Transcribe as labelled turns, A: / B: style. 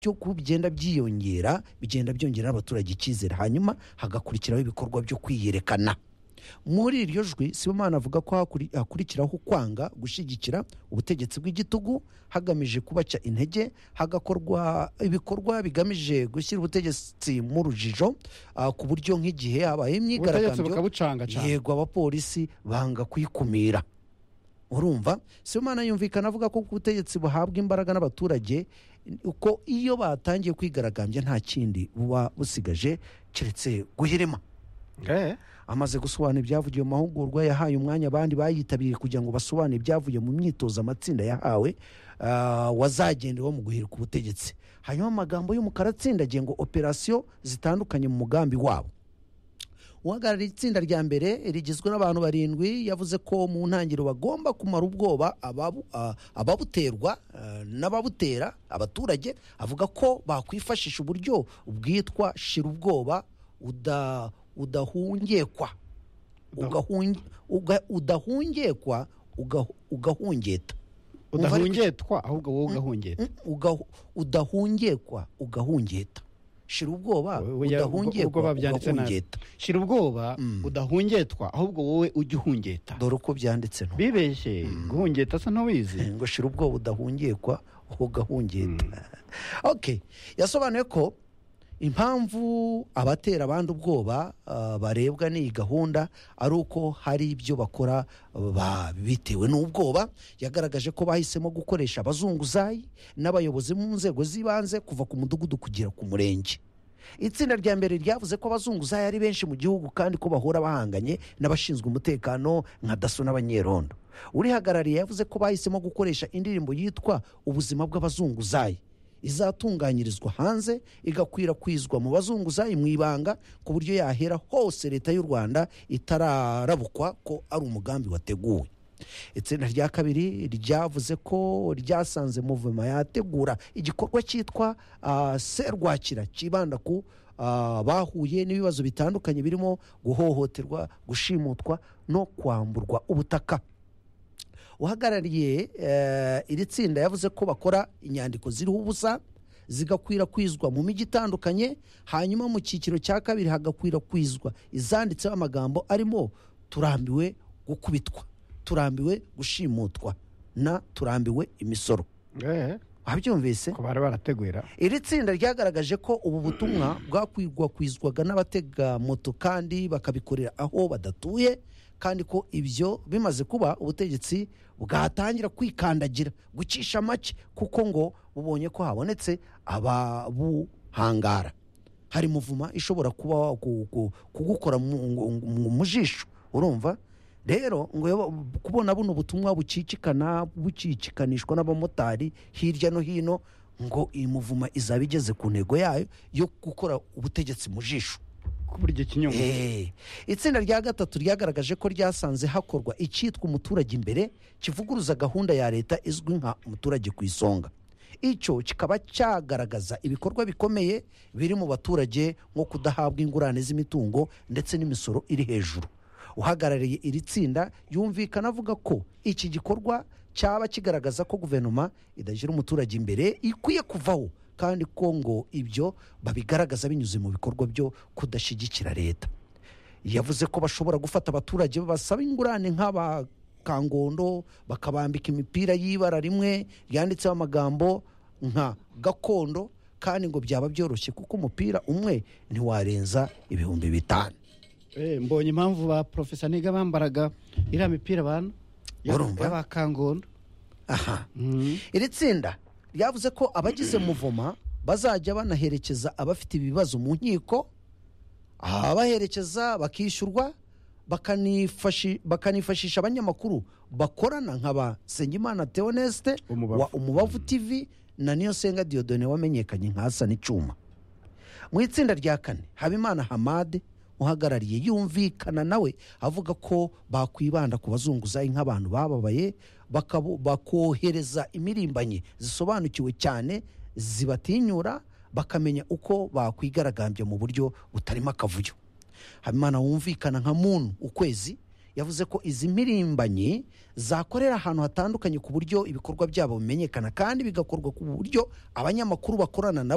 A: byo ku bigenda byiyongera bigenda byongerera abaturage icyizere hanyuma hagakurikiraho ibikorwa byo kwiyerekana muri iryo jwi sibomana avuga ko hakuri- hakurikiraho kwanga gushyigikira ubutegetsi bw'igitugu hagamije kubaca intege hagakorwa ibikorwa bigamije gushyira ubutegetsi mu rujijo ah, ku buryo nk'igihe habaye
B: ubutegetsi
A: imyigaragambyo
B: bukabucanga cyane
A: yego abapolisi banga kuyikumira urumva sibomana yumvikana avuga ko ubutegetsi buhabwa imbaraga n'abaturage uko iyo batangiye kwigaragambya nta kindi buba busigaje keretse guhirima
B: Eh,
A: amaze gusobanura ibyavugiwe mu mahugurwa yahaye umwanya abandi bayitabiriye kugira ngo basobanure ibyavuye mu myitozo amatsinda yahawe ah, wazagendeweho mu guhirika ubutegetsi hanyuma amagambo y'umukara atsindagiye ngo operasiyo zitandukanye mu mugambi wabo uhagarariye itsinda rya mbere rigizwe n'abantu barindwi yavuze ko mu ntangiriro bagomba kumara ubwoba ababu- ah, ababuterwa ah, n'ababutera abaturage avuga ko bakwifashisha uburyo bwitwa shira ubwoba uda- udahungekwa Ugahunge- uga- udahungekwa uga- ugahungeta Umva ariko-
B: udahungetwa ahubwo wowe ugahungeta
A: Uga- udahungekwa ugahungeta shira ubwoba
B: Oya, ubwo- ubwo
A: udahungekwa
B: babyanditse nabi.
A: ugahungeta
B: shira ubwoba udahungetwa ahubwo wowe ujya uhungeta
A: dore uko byanditse nto
B: bibeshye guhungeta se ntubizi
A: ngo shira ubwoba udahungekwa ugahungeta okay yasobanuye ko impamvu abatera abandi ubwoba ah, barebwa n'iyi gahunda ari uko hari ibyo bakora ba- bitewe n'ubwoba yagaragaje ko bahisemo gukoresha abazunguzayi n'abayobozi mu nzego z'ibanze kuva ku mudugudu kugera ku murenge itsinda rya mbere ryavuze ko abazunguzayi ari benshi mu gihugu kandi ko bahora bahanganye n'abashinzwe umutekano nka daso n'abanyerondo urihagarariye yavuze ko bahisemo gukoresha indirimbo yitwa ubuzima bw'abazunguzayi izatunganyirizwa hanze igakwirakwizwa mu bazunguzayi mu ibanga ku buryo yahera hose leta y'u rwanda itararabukwa ko ari umugambi wateguwe itsinda rya kabiri ryavuze ko ryasanze muvuma yategura igikorwa cyitwa ah, serwakira cyibanda ku ah, bahuye n'ibibazo bitandukanye birimo guhohoterwa gushimutwa no kwamburwa ubutaka uhagarariye eh, iri tsinda yavuze ko bakora inyandiko ziriho ubusa zigakwirakwizwa mu mijyi itandukanye hanyuma mu cyiciro cya kabiri hagakwirakwizwa izanditseho amagambo arimo turambiwe gukubitwa turambiwe gushimutwa na turambiwe imisoro
B: Eh,
A: wabyumvise
B: ko bari barategura
A: iri tsinda ryagaragaje ko ubu butumwa bwakwirakwizwaga n'abatega moto kandi bakabikorera aho badatuye kandi ko ibyo bimaze kuba ubutegetsi bwatangira kwikandagira gucisha make kuko ngo bubonye ko habonetse ababuhangara hari muvuma ishobora kuba ku- ku- kugukora mu- mu mu jisho urumva rero ngo yo- kubona buno butumwa bucicikana bucikikanishwa n'abamotari hirya no hino ngo iyi muvuma izaba igeze ku ntego yayo yo gukora ubutegetsi mu jisho
B: kubura igihe kinyungu
A: Eh, itsinda rya gatatu ryagaragaje ko ryasanze hakorwa icyitwa umuturage imbere kivuguruza gahunda ya leta izwi nka umuturage ku isonga icyo kikaba cyagaragaza ibikorwa bikomeye biri mu baturage nko kudahabwa ingurane z'imitungo ndetse n'imisoro iri hejuru uhagarariye iri tsinda yumvikana avuga ko iki gikorwa cyaba kigaragaza ko guverinoma idashyira umuturage imbere ikwiye kuvaho kandi ko ngo ibyo babigaragaza binyuze mu bikorwa byo kudashyigikira leta yavuze ko bashobora gufata abaturage basaba ingurane nk'aba kangondo bakabambika imipira y'ibara rimwe yanditseho amagambo nka gakondo kandi ngo byaba byoroshye kuko umupira umwe ntiwarenza ibihumbi bitanu
B: Eh, mbonye impamvu ba profesa niga bambaraga iriya mipira abantu
A: Urumva?
B: y'abakangondo
A: aha
B: Mm.
A: iri tsinda ryavuze ko abagize muvoma bazajya banaherekeza abafite ibibazo mu nkiko abaherekeza bakishyurwa bakanifashi- bakanifashisha abanyamakuru bakorana nka ba nsengimana theoneste
B: Umubavu.
A: wa umubavu tv na niyosenga diodone wamenyekanye nka hasani cyuma mu itsinda rya kane habimana hamade uhagarariye yumvikana nawe avuga ko bakwibanda ku bazunguzayi nk'abantu bababaye bakabo- bakohereza imirimbanye zisobanukiwe cyane zibatinyura bakamenya uko bakwigaragambya mu buryo butarimo akavuyo habimana wumvikana nka muntu ukwezi yavuze ko izi mpirimbanyi zakorera ahantu hatandukanye ku buryo ibikorwa byabo bimenyekana kandi bigakorwa ku buryo abanyamakuru bakorana nabo